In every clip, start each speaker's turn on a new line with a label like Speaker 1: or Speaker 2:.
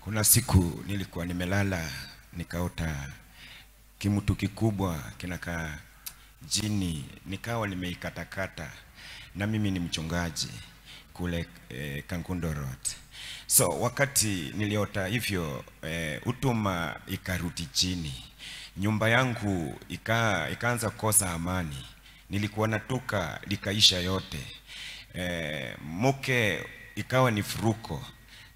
Speaker 1: Kuna siku nilikuwa nimelala nikaota kimtu kikubwa kinakaa jini, nikawa nimeikatakata, na mimi ni mchungaji kule eh, Kangundo Road. So wakati niliota hivyo eh, utuma ikarudi chini, nyumba yangu ika, ikaanza kukosa amani, nilikuwa natoka likaisha yote eh, mke ikawa ni furuko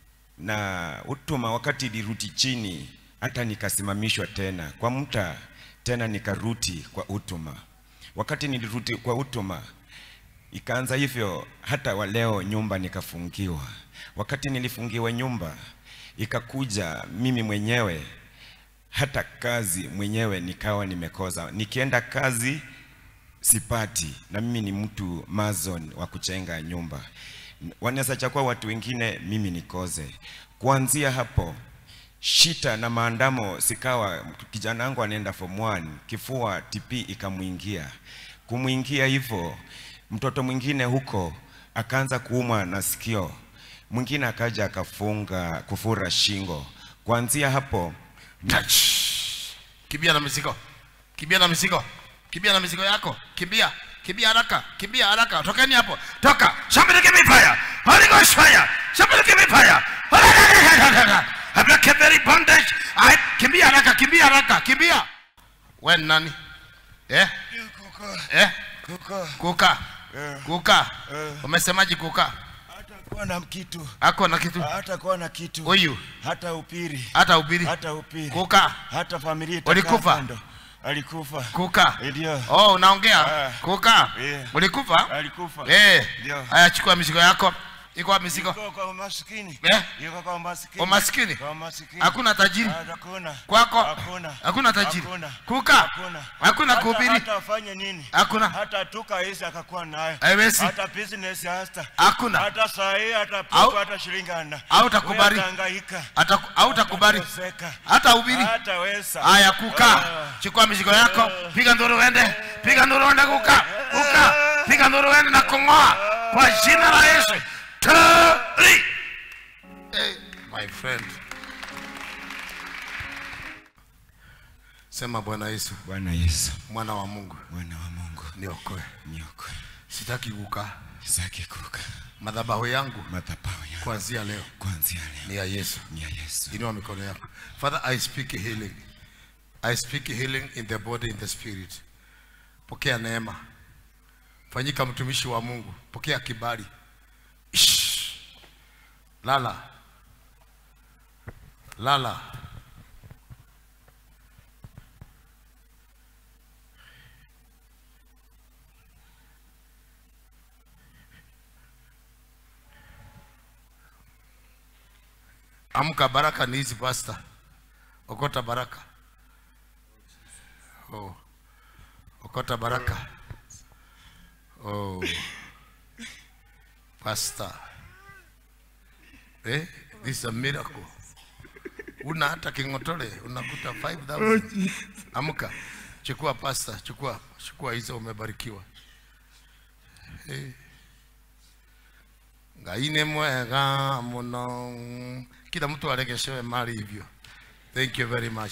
Speaker 1: na utuma wakati ilirudi chini, hata nikasimamishwa tena kwa mta tena nikarudi kwa utuma. Wakati nilirudi kwa utuma ikaanza hivyo, hata wa leo nyumba nikafungiwa. Wakati nilifungiwa nyumba, ikakuja mimi mwenyewe hata kazi mwenyewe nikawa nimekosa, nikienda kazi sipati, na mimi ni mtu mazon wa kuchenga nyumba wanaweza chakua watu wengine, mimi nikoze. Kuanzia hapo shita na maandamo sikawa, kijana wangu anaenda form 1 kifua TP ikamwingia. Kumwingia hivyo, mtoto mwingine huko akaanza kuumwa na sikio, mwingine akaja akafunga kufura shingo. Kuanzia hapo
Speaker 2: touch kimbia na mizigo kimbia na mizigo kimbia na mizigo yako kimbia kimbia haraka kimbia haraka tokeni hapo toka somebody give me fire holy ghost fire somebody give me fire I break every bondage I kimbia haraka kimbia haraka kimbia wewe ni nani eh eh
Speaker 1: kuko
Speaker 2: kuka
Speaker 1: Eh.
Speaker 2: kuka
Speaker 1: Eh.
Speaker 2: umesemaje kuka
Speaker 1: hata kuwa na kitu
Speaker 2: ako na kitu
Speaker 1: hata kuwa na kitu
Speaker 2: huyu
Speaker 1: hata upiri
Speaker 2: hata ubiri
Speaker 1: hata upiri
Speaker 2: kuka
Speaker 1: hata familia itakaa
Speaker 2: Walikufa?
Speaker 1: kando. alikufa
Speaker 2: kuka
Speaker 1: ndio
Speaker 2: oh unaongea
Speaker 1: Ah.
Speaker 2: kuka
Speaker 1: Yeah.
Speaker 2: ulikufa
Speaker 1: alikufa
Speaker 2: eh
Speaker 1: Ndio.
Speaker 2: haya chukua mizigo yako iko wapi mizigo
Speaker 1: Yuko kwa umaskini
Speaker 2: Eh?
Speaker 1: yuko kwa umaskini
Speaker 2: Umaskini?
Speaker 1: kwa umaskini
Speaker 2: hakuna tajiri
Speaker 1: Ah, hakuna
Speaker 2: kwako
Speaker 1: hakuna
Speaker 2: hakuna tajiri
Speaker 1: Hakuna.
Speaker 2: kuka
Speaker 1: hakuna
Speaker 2: hakuna
Speaker 1: Hata-
Speaker 2: kuhubiri
Speaker 1: hata afanye nini
Speaker 2: hakuna
Speaker 1: hata tuka hisi akakuwa nayo
Speaker 2: Haiwezi.
Speaker 1: hata business hata
Speaker 2: hakuna
Speaker 1: hata saa hii hata
Speaker 2: Au-
Speaker 1: puku hata shilingi ana
Speaker 2: au takubali.
Speaker 1: Wewe atahangaika
Speaker 2: Hata- hautakubali
Speaker 1: Atateseka.
Speaker 2: hata ubiri
Speaker 1: hata wesa
Speaker 2: haya kuka
Speaker 1: Ah.
Speaker 2: chukua mizigo yako piga nduru uende piga nduru uende kuka kuka piga nduru uende na kung'oa kwa jina la Yesu Tari. hey, my friend sema Bwana Yesu
Speaker 1: Bwana Yesu
Speaker 2: mwana wa Mungu
Speaker 1: mwana wa Mungu
Speaker 2: niokoe
Speaker 1: niokoe
Speaker 2: sitaki kukaa
Speaker 1: saki kuka
Speaker 2: madhabahu yangu
Speaker 1: madhabahu yangu
Speaker 2: kuanzia leo
Speaker 1: kuanzia leo
Speaker 2: ni ya Yesu
Speaker 1: ni ya Yesu
Speaker 2: inua mikono yako father i speak healing i speak healing in the body in the spirit pokea neema fanyika mtumishi wa mungu pokea kibali Ish. lala lala amka baraka ni hizi pasta okota baraka oh. okota baraka oh. pasta eh, this is a miracle una hata king'otole unakuta 5000 amka chukua pasta chukua chukua hizo umebarikiwa eh. ngai nĩ mwega mũno kila mtu aregeshewe mali hivyo thank you very much